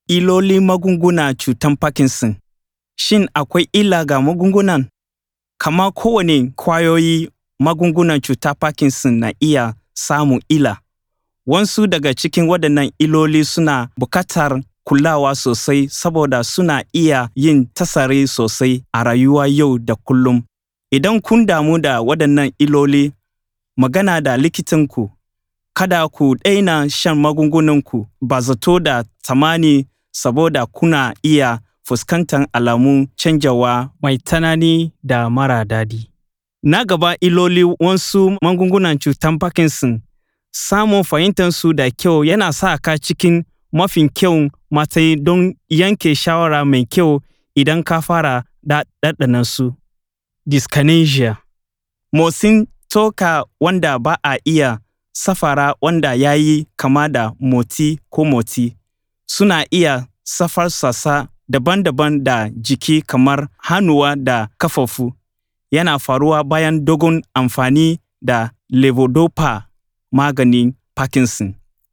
Ilolin magunguna cutan Parkinson Shin akwai illa ga magungunan? Kama kowane kwayoyi magungunan cutar Parkinson na iya samun illa. Wasu daga cikin waɗannan illoli suna buƙatar kulawa sosai saboda suna iya yin tasiri sosai a rayuwa yau da kullum. Idan kun damu da waɗannan illoli, magana da likitanku. Kada ku daina shan magungunanku ba zato da tsammani saboda kuna iya fuskantar alamun canjawa mai tsanani da mara daɗi. Na gaba illoli wasu magungunan cutar Parkinson. Samun fahimtarsu da kyau yana sa ka cikin mafi kyau matsayi don yanke shawara mai kyau idan ka fara ɗanɗana su. Dyskinesia Motsin tsoka wanda ba a iya saffara wanda ya yi kama da motsi ko motsi suna iya shafar sassa daban-daban da jiki kamar hannuwa da ƙafafu. Yana faruwa bayan dogon amfani da levodopa maganin Parkinson.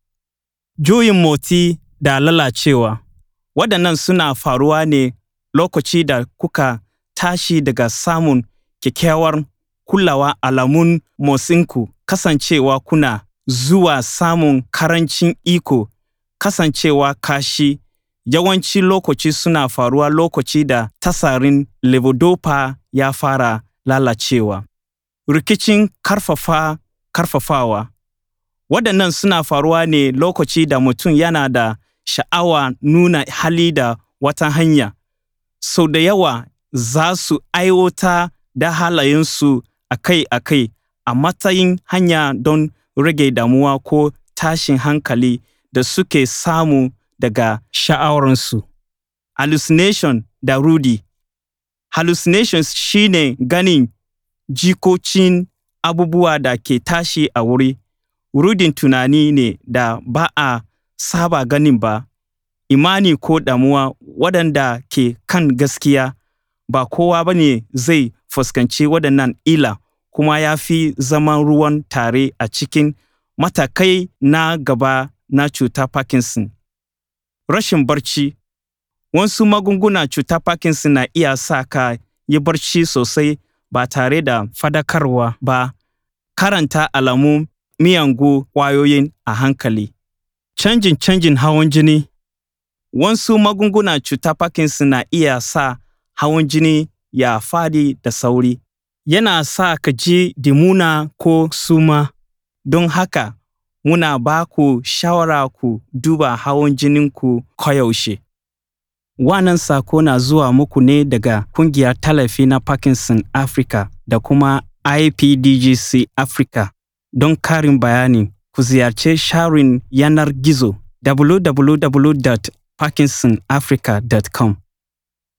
Juyin motsi da lalacewa Waɗannan suna faruwa ne lokaci da kuka tashi daga samun kyakkyawar kulawa alamun motsinku kasancewa kuna zuwa samun ƙarancin iko kasancewa kashi yawanci lokaci suna faruwa lokaci da tasirin levodopa ya fara lalacewa. Rikicin ƙarfafa ƙarfafawa Waɗannan suna faruwa ne lokaci da mutum yana da sha'awa nuna hali da wata hanya. Sau da yawa za su aiwatar da halayensu akai-akai a matsayin hanya don rage damuwa ko tashin hankali da suke samu daga sha'awarsu. Hallucination da ruɗi Hallucinations shi ne ganin jikocin abubuwa da ke tashi a wuri. Ruɗin tunani ne da ba a saba ganin ba. Imani ko damuwa waɗanda ke kan gaskiya. Ba kowa ba ne zai fuskanci waɗannan illa kuma ya fi zama ruwan tare a cikin matakai na gaba na cutar Parkinson. Rashin barci Wasu magungunan cutar Parkinson na iya sa ka yi barci sosai ba tare da faɗakarwa ba. Karanta alamun miyagun ƙwayoyin a hankali. Canjin canjin hawan jini Wasu magungunan cutar Parkinson na iya sa hawan jini ya faɗi da sauri. Yana sa ka ji dimuna ko suma. Don haka, muna ba ku shawara ku duba hawan jininku koyaushe. Wannan sako na zuwa muku ne daga Ƙungiyar Tallafi na Parkinson Africa da kuma IPDGC Africa. Don ƙarin bayani, ku ziyarci shafin yanar gizo www.parkinsonafrica.com.